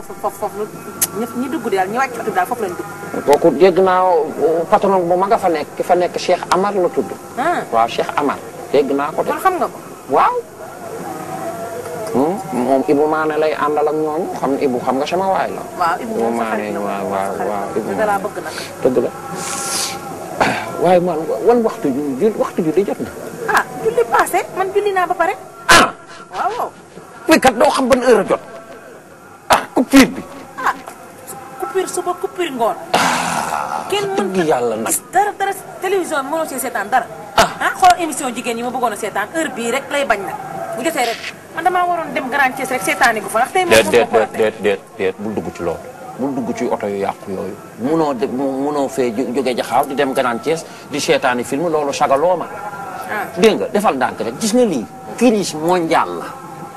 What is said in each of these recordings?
foofu foofu foofu ñëpp ñi dugg daal ñi wàcc oto bi daal foofu lañ dugg. kooku dégg naa patron bu mag a fa nekk ki fa nekk Cheikh Amar la tudd. ah waaw Cheikh Amar dégg naa ko de. kon xam nga ko. waaw. Hmm, moom Ibou Mané lay àndal ak ñooñu xam ne Ibou xam nga sama waay la. waaw Ibou moom sa Ibou xarit la Mané, waaw, waaw, waaw, Ibou da laa bëgg nag. dëgg la waaye man wan waxtu ju ju waxtu ju di jot na. ah julli passé man julli naa ba pare. ah waaw waaw. fii kat doo xam ban heure a jot ah coupure bi. ah coupure suba coupure ngoon. kenn mën dëgg yàlla nag. gis dara dara télévision bi mënoo see seetaan dara. ah xool émission jigéen yi ma bëggoon a seetaan heure bii rek lay bañ nag bu jotee rek man damaa waroon dem Grand Thiès rek seetaani ko fa ndax tey moom déet moom déet moo ko déet déet déet bul dugg ci loolu bul dugg ci oto yu yàqu yooyu munoo de munoo fee jó- jóge jaxaaw di dem Grand Thiès di seetaani film loolu sagaloo ma ah dégg nga defal ndànk rek gis nga lii crise mondiale la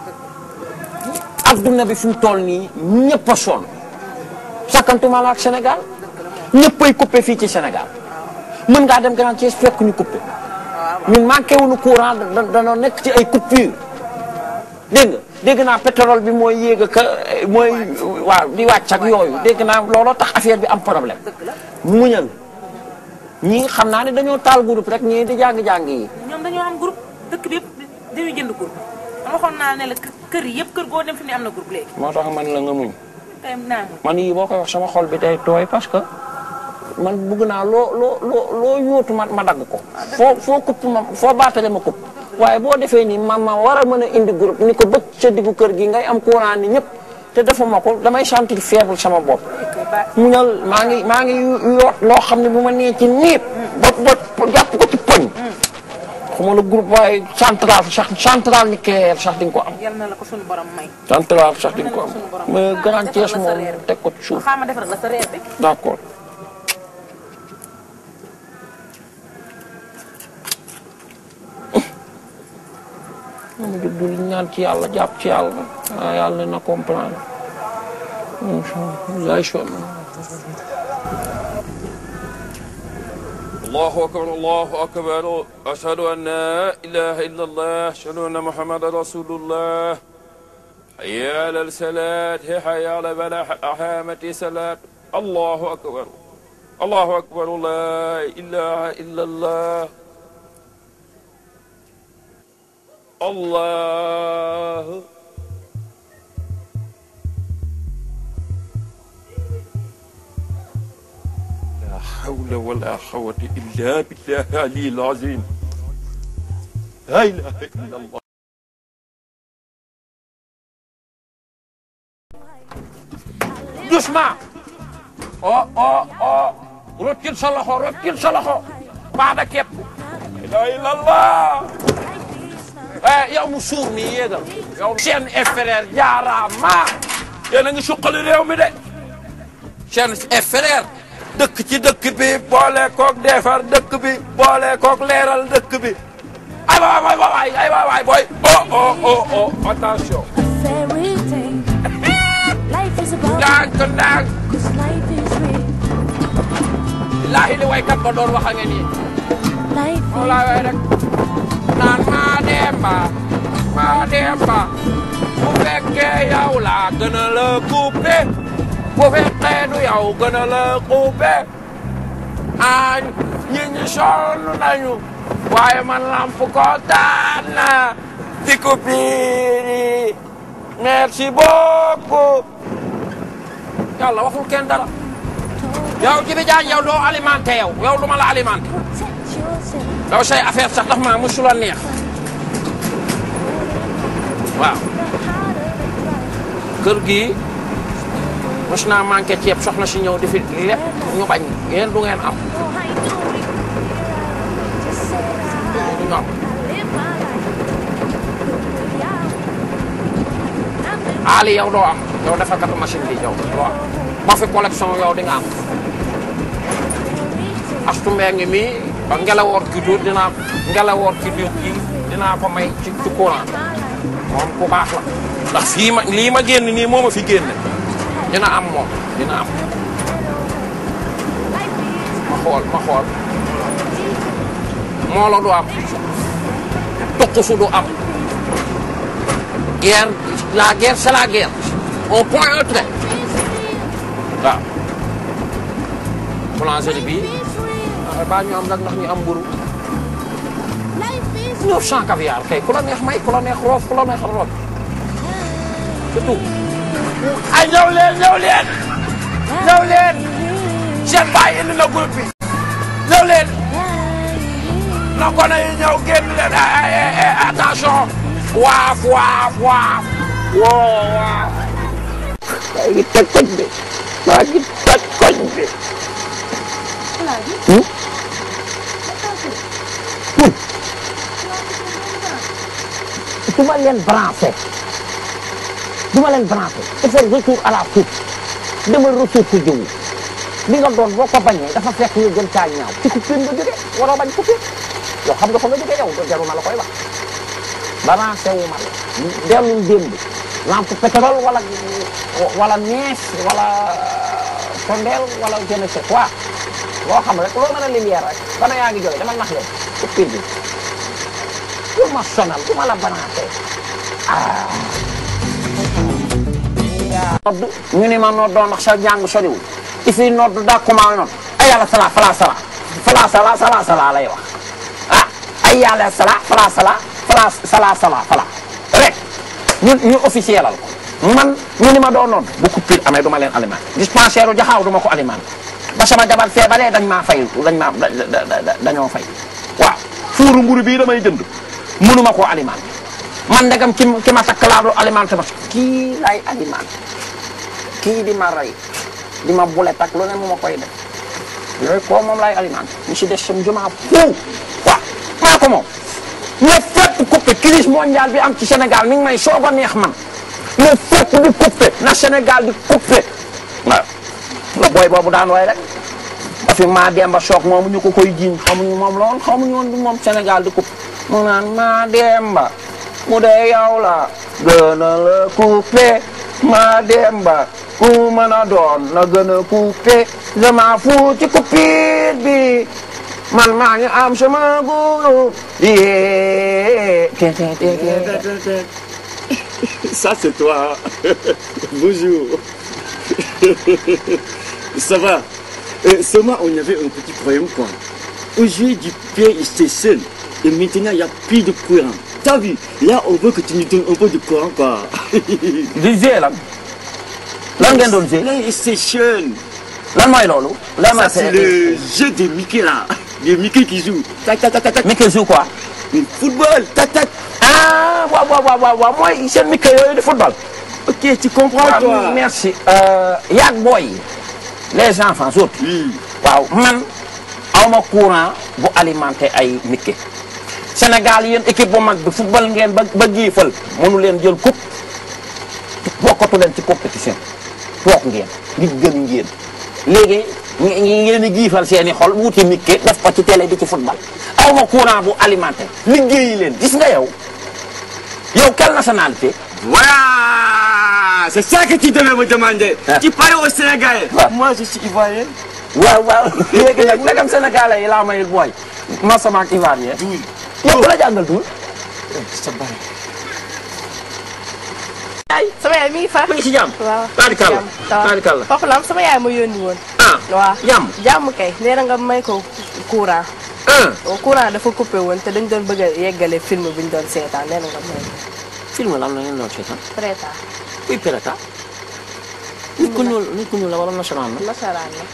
adduna bi fi mu toll nii ñëpp a sonn sakkantuma la ak Sénégal ñëppay coupé fii ci Sénégal mën ngaa dem Grand Thiès fekk ñu coupé ñun manqué wuñu courant da danoo nekk ci ay coupure dégg nga dégg naa pétrole bi mooy yéeg ka mooy waaw di wàcc ak yooyu dégg naa looloo tax affaire bi am problème muñal ñii xam naa ne dañoo taal groupe rek ñii di jàng-jàng yi ñoom dañoo am groupe dëkk bi yëpp dañuy jënd groupe man waxoon naa ne la kë- kër yi yëpp kër goo dem fi ne am na groupe léegi moo tax man la nga muñ tey naa mu man yii boo koy wax sama xol bi day tooy parce que man bugg naa loo loo loo loo yóotu ma ma dagg ko foo foo kupp ma foo baatale ma kupp waaye boo defee nii ma ma war a mën a indi groupe ni ko bëgg ca diggu kër gi ngay am courant ni ñëpp te dafa ma ko damay sentir faible sama bopp muñal maa ngi maa ngi yoot loo xam ne bu ma nee ci niib ba ba jàpp ko ci poñ xuma la groupe waaye central sax central nucléaire sax di nga ko am yal na la ko suñu borom may central sax di nga ko am suñu borom mais Grand defal Thiès la sa moom reer. teg ko ci suuf xaaral ma defal la sa reer bi d'accord moom it dul ñaan ci yàlla jàpp ci yàlla ah yàlla na comprendre lay sonn الله أكبر الله أكبر أشهد أن لا إله إلا الله أشهد أن محمد رسول الله حي على الصلاة حي على بلاح أحامة صلاة الله أكبر الله أكبر لا إله إلا الله الله لا حول ولا قوة إلا بالله العلي العظيم لا إله إلا الله doucement oh oh oh rokkil sa loxo rokkil sa loxo baada képp لا إله إلا الله eh yow mu suur mi yéegal yow seen frère jaaraama yéen a ngi suqali réew mi de seen frère dëkk ci dëkk bi boole koog defar dëkk bi boole koog leeral dëkk bi ay waay waay waay ay waay waay booy oh oh oh oh attention fairy tale. Life is about ndànk ndànk cause life is real. laahi li waykat ba doon wax a ngeen nii Life moom laa way rek naan maa demba maa demba bu fekkee yow laa gën a la coupé bu fekkee du yow gën a la coupé añ ñi ñi sonn nañu waaye man lamp ko taan na di coupure merci beaucoup yàlla waxul kenn dara yow Jibi Jaañ yow doo alimenté yow yow du ma la alimenté protect yourself. daw say affaire sax daf maa musula neex waaw kër gi mos naa manqué ceeb soxna si ñëw di fi lépp ñu bañ yéen du ngeen am No, I know it. Just say that du ñu am I live my life. Yeah. Ali yow doo am yow defarkatu machine bi yow doo am ma fi collection yow di nga am astu mbee ngi mii ba ngelawoor ki du dinaa ngelawoor ki du kii dinaa ko may ci ci courant moom ku baax la ndax fii ma lii ma génn nii moo ma fi génne dina am moom dina am ma xool ma xool moo la du am tuqusu du am guerre la guerre c'est la guerre un point un trait waaw boulangerie bi waaye baa ñu am nag ndax ñu am mburu 900 caviar kay ku la neex may ku la neex roof ku la neex roof c'est tout ay ñëw leen ñëw leen ñëw leen seen baay indi na groupe bi ñëw leen na gone yi ñëw génn leen ay ay ay attention waaf waaf waaf woo waaf maa ngi toj koñ bi maa ngi toj koñ bi du ma leen branché du ma leen branché il faut retour à la source demal ressource jiwu li nga doon boo ko bañee dafa fekk nga gën caa ñaaw ci coupure nga jóge waroo bañ coupure yow xam nga fa nga jóge yow jaru ma la koy wax branché wu ma la dellul démb lampe pétrole wala wala nees wala sondeel wala je ne sais quoi loo xam rek loo mën a lumière rek bana yaa ngi jóge dama nax leen coupure bi pour ma sonal du ma la branché ah nodd ñu ni ma noddoo ndax sa jàng soriwul i fii nodd daa commencé nodd ay yàlla sala fala sala fala sala sala sala lay wax ah ay yàlla sala fala sala fala sala sala fala rek ñu ñu officiel al ko man ñu ni ma doo nodd bu coupure amee du ma leen alimenté dispensaire u jaxaaw du ma ko alimenté ba sama jabar feebaree dañ maa fay dañ maa dañoo fay waaw fuuru mburu bii damay jënd mënuma koo alimenté man ndegam ki ki ma takk laa du alimenté ma kii lay alimenté kii di ma rey di ma bule tak lu ne mu ma koy def yooyu koo moom lay alimenté ñu si des sam jumaa fuu waaw maa ko moom mais fépp coupé crise mondiale bi am ci Sénégal mi ngi may soog a neex man mais fépp di coupé na Sénégal di coupé waaw la booy boobu daan way rek parce que maa demba soog moomu ñu ko koy jiiñ xamuñu moom la woon xamuñu woon du moom Sénégal di coupé mu naan maa demba mu dee yow la gën a la coupé maa demba ku mën a doon na gën a coupé dama fu ci coupure bi man maa ngi am sama guru yee Ça, c'est toi. Bonjour. Ça va. Euh, seulement, on avait un petit problème, quoi. Aujourd'hui, du père, il était seul. Et maintenant, il n'y a plus de courant. T'as vu Là, on veut que tu nous donnes un peu de courant, quoi. di jouer lan lan ngeen doon jouer PlayStation. lan mooy loolu lan mooy Ça, c'est le jeu de Mickey, là. De Mickey qui joue. Tac, tac, tac, tac, tac. Mickey joue quoi Mais football, tac, tac. ah waaw waaw waaw waaw waaw mooy seen Mickey yooyu di football Ok, tu comprends, Ah, toi merci yaag booy yi les enfants surtout Oui. waaw man awma courant bu alimenté ay Mickey Sénégal yéen équipe bu mag bi football ngeen ba ba giifal mënu leen jël coupe bokkatu leen ci compétition toog ngeen li gën ngeen léegi nge- nge- ngeen di giifal seen i xol wuti Mickey def ko ci télé di ci football awma courant bu alimenté liggéeyi leen gis nga yow yow quelle nationalité Voilà C'est ça que tu devais me demander. Ah. Tu parles au Sénégalais. Ah. Moi, je suis ivoirien. waaw waaw léegi nag nagam sénégalais yi laa mayil booy ma sama ak ivoirien Doul. yow ku la jàngal tuul Ça va. ay sama yaay mi ngi fa. ma ngi si jàmm waaw taarikàlla taarikàlla foofu la am sama yaay ma yónni woon. ah waaw jàmm jàmm kay nee na nga may ko courant. ah courant dafa coupé woon te dañ doon bëgg a yeggale film bi ñu doon seetaan nee na nga may ko. film lan la ngeen doon seetaan Preta kuy pirata nit ku ñuul nit ku ñuul la wala nasaraan la nasaraan la.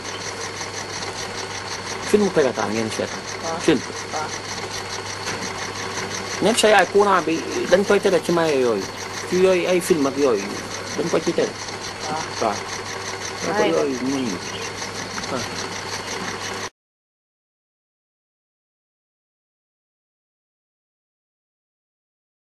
film pirata ngeen seetaan waaw film waaw. même sa yaay courant bi dañ koy tere ci maye yooyu ci yooyu ay film ak yooyu dañ ko ci tere waaw. waaw ne ko Ay. yooyu mën